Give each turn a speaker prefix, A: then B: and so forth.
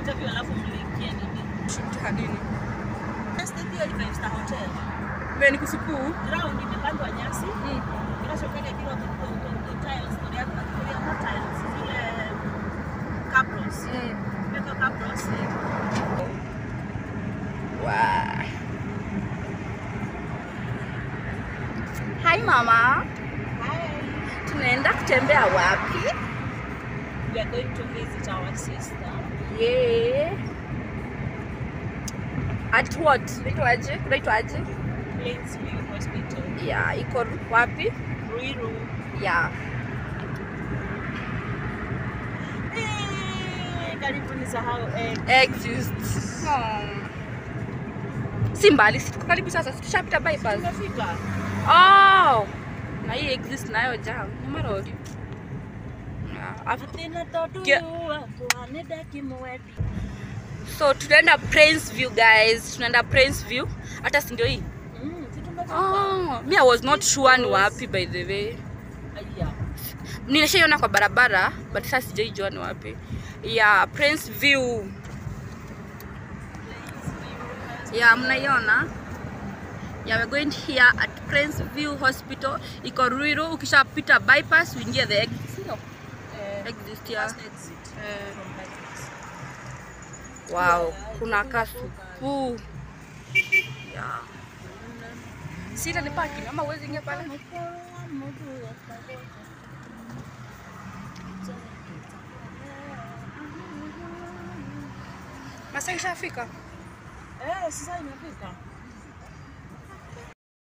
A: interview alafu mliingia nini?
B: Shoot hadini.
A: Estate hiyo ni five star hotel.
B: Vile ni kusupu.
A: Ground imepandwa nyasi.
B: Mm.
A: Kinachofanya kila kitu ni tiles, story yako nafikiria not tiles, zile cabros.
B: Mm.
A: Imewekwa cabros.
B: Wow. Hi mama.
A: Hi.
B: Tunaenda kutembea wapi?
A: We are going to visit our sister.
B: Yeah. At what? Naitwaje? Kunaitwaje?
A: Plainsview Hospital.
B: Yeah, iko wapi?
A: Ruiru.
B: Yeah.
A: Eh, Karibu nisahau eh,
B: Exist. Hmm. Si mbali, si tuko karibu sasa, si tushapita bypass.
A: tumefika.
B: Oh. Na hii exist nayo jam. Ni marodi. Yeah. afu-
A: Atina todu
B: Ge-
A: tuaneda kimwedi.
B: So tunaenda Prince View guys. Tunaenda Prince View. Hata si ndio hii?
A: Mm, si tumefika.
B: Oh, me I was not sure ni wapi by the way.
A: Aya.
B: Nilishaiona kwa barabara but sasa sijaijua ni wapi. Yeah, Prince View. Yeah, mnaiona? Yeah, we're going here at Prince View Hospital. Iko Ruiru, ukishapita bypass uingie the exit. Sio?
A: Eh,
B: Exit ya.
A: first exit
B: Eh.
A: from bypass.
B: Wow, kuna kasupu. Yeah. Sita ni parking ama uwezi ingia pale? Masaa ishafika.
A: Eh, sasa imefika.